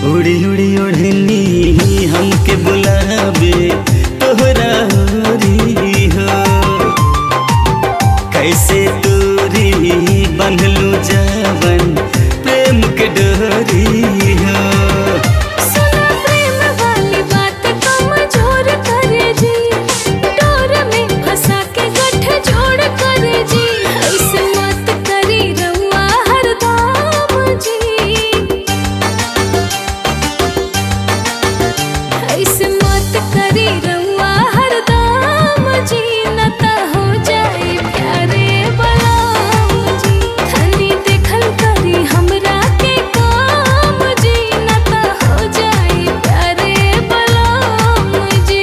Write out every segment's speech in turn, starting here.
उड़ी उड़ी ओढ़नी हमके बुलावे तोहरा ओरी हो कैसे दूरी बंधलू जावन प्रेम के डोरी हो सुना प्रेम वाली बात कमजोर करे जी डोर में फंसा के गठ जोड़ करे जी ऐसे मत करी रउआ हरदम जी ऐसे मत करी रउआ हरदम जी न त हो जाए प्यारे बलाम जी धनी देखल करी हमरा के काम जी न त हो जाए प्यारे बलाम जी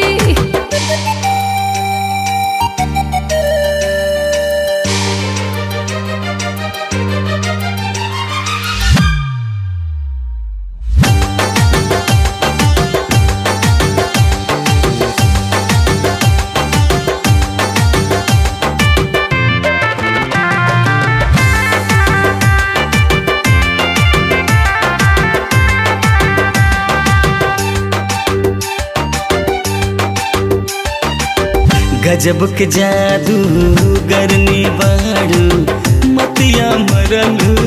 गजब के जादू गरनी बाड़ू मतिया मरलू